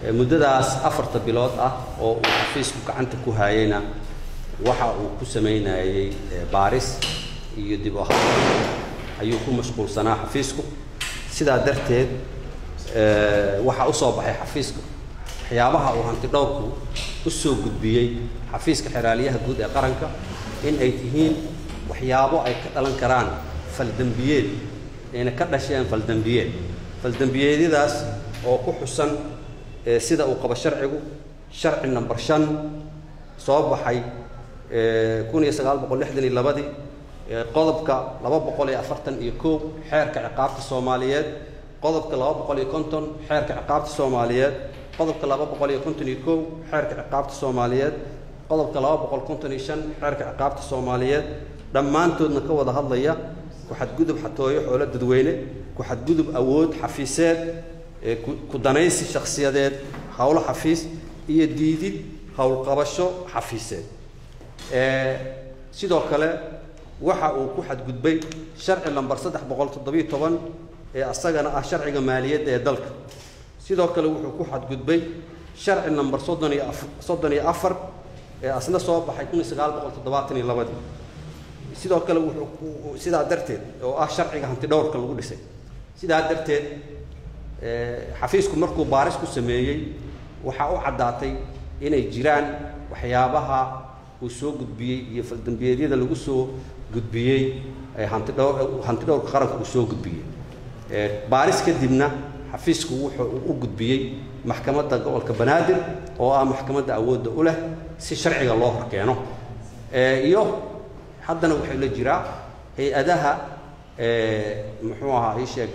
muddadaas afarta bilood ah oo uu xafiisku gacanta ku hayayna waxa uu ku samaynayey baaris iyo dib u habeen ayuu ku mashquulsanaa xafiisku sidaa darteed waxaa u soo baxay xafiiska waxyaabaha uu hanti dhowrku u soo gudbiyey xafiiska xeraaliyaha guud ee qaranka in ay tihiin waxyaabo ay ka dhalan karaan faldembiyeed ayna ka dhasheen faldembiyeed faldembiyeedyadaas oo ku xusan sida uu qabo sharcigu sharci number shan soo baxay kun iyo sagaal boqol lixdan iyo labadii qodobka laba boqol iyo afartan iyo kow xeerka ciqaabta soomaaliyeed qodobka laba boqol iyo konton xeerka ciqaabta soomaaliyeed qodobka laba boqol iyo konton iyo kow xeerka ciqaabta soomaaliyeed qodobka laba boqol konton iyo shan xeerka ciqaabta soomaaliyeed dhammaantoodna ka wada hadlaya ku-xadgudub xatooyo xoolo dadweyne ku-xadgudub awood xafiiseed ku danaysi shakhsiyadeed howlo xafiis iyo diidid howlqabasho xafiiseed sidoo kale waxa uu ku xadgudbay sharci lamber saddex boqol toddobiyo toban ee asagana ah sharciga maaliyadda ee dalka sidoo kale wuxuu ku xadgudbay sharci number soddon iyo soddon iyo afar ee asna soo baxay kun iyo sagaal boqol toddobaatan iyo labadii sidoo kale wuxuu sidaa darteed oo ah sharciga hanti dhowrka lagu dhisay sidaa darteed xafiisku markuu baaris ku sameeyey waxaa u caddaatay inay jiraan waxyaabaha uu soo gudbiyey iyo faldambiyeedyada lagu soo gudbiyey hanti dhowr hanti dhowrka qaranka uu soo gudbiyey baaris kadibna xafiisku wuxuu u gudbiyey maxkamadda gobolka banaadir oo ah maxkamadda awoodda u leh si sharciga loo horkeeno iyo haddana waxay la jiraa hay-adaha muxuu ahaa ii sheeg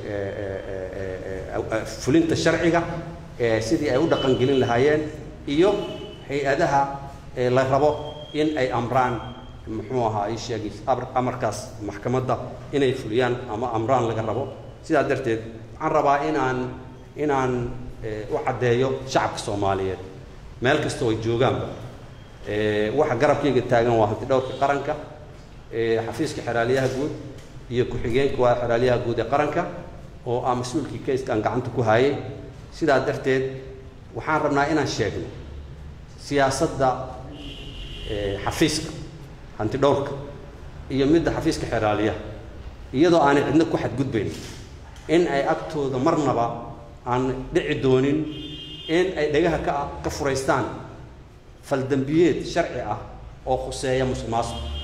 fulinta sharciga sidii ay u dhaqangelin lahaayeen iyo hay-adaha la rabo in ay amraan muxuu ahaa ii sheeg amarkaas maxkamadda inay fuliyaan ama amraan laga rabo sidaa darteed waxaan rabaa inaan inaan u caddeeyo shacabka soomaaliyeed meel kastoo ay joogaanba waxa garabkayga taagan waa hanti dhowrka qaranka xafiiska xeraaliyaha guud iyo ku-xigeenka waa xeraaliyaha guud ee qaranka oo ah mas-uulkii kayskaan gacanta ku hayay sidaa darteed waxaan rabnaa inaan sheegno siyaasadda xafiiska hanti dhowrka iyo midda xafiiska xeraaliyaha iyadoo aanay cidna ku xadgudbayn in ay agtooda marnaba aan dhici doonin in ay dhagaha ka ka furaystaan faldembiyeed sharci ah oo khuseeya musuq maasuq